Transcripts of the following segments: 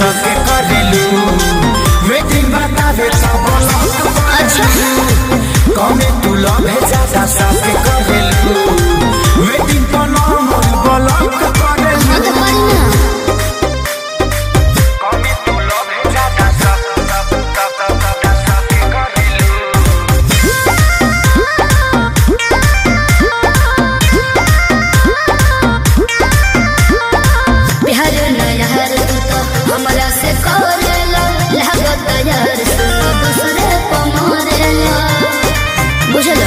सके करेलू वेटिंग बतावे सब लोग अच्छा कमे तू लवे ज्यादा सके करेलू वेटिंग पर नॉर्मल ब्लॉक करेलू हाँ तो करी ना कमे तू लवे ज्यादा सके करेलू बिहार नहर तू तो हमरा से करेला लागत यार सुनो दूसरे पमरेला बुझलो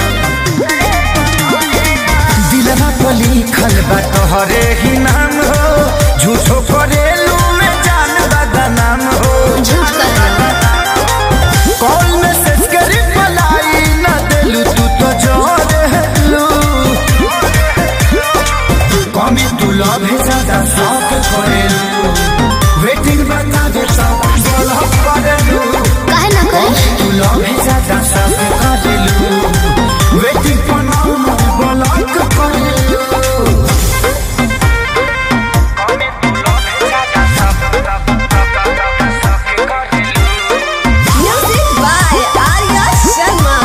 दिलवा पर लिखल बा तोहरे ही नाम हो झूठो करेलू में जान बदनाम हो झूठ करना कॉल मैसेज करी पलाई न देलू तू तो जोरेलू कमी तू लव है ज्यादा शौक करेलू वेटिंग बता दे सब ब्लॉक करेलू काहे ना करी तू लव है ज्यादा शौक करेलू वेटिंग पर नॉर्मल ब्लॉक करेलू कमी तू लव है ज्यादा शौक करेलू music by Arya Sharma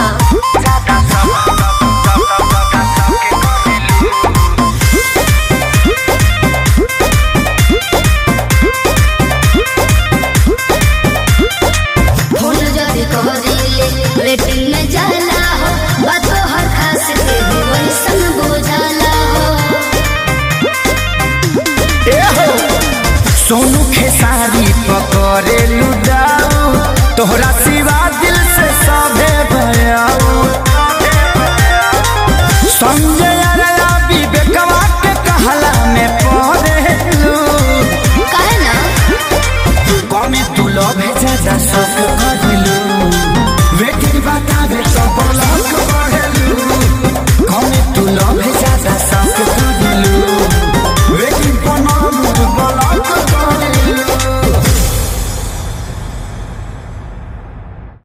phone जदी कहरीले रेटिंग में जाला हो बातो हर खास के भी वैसन बुझाला हो ए हो सोनू खे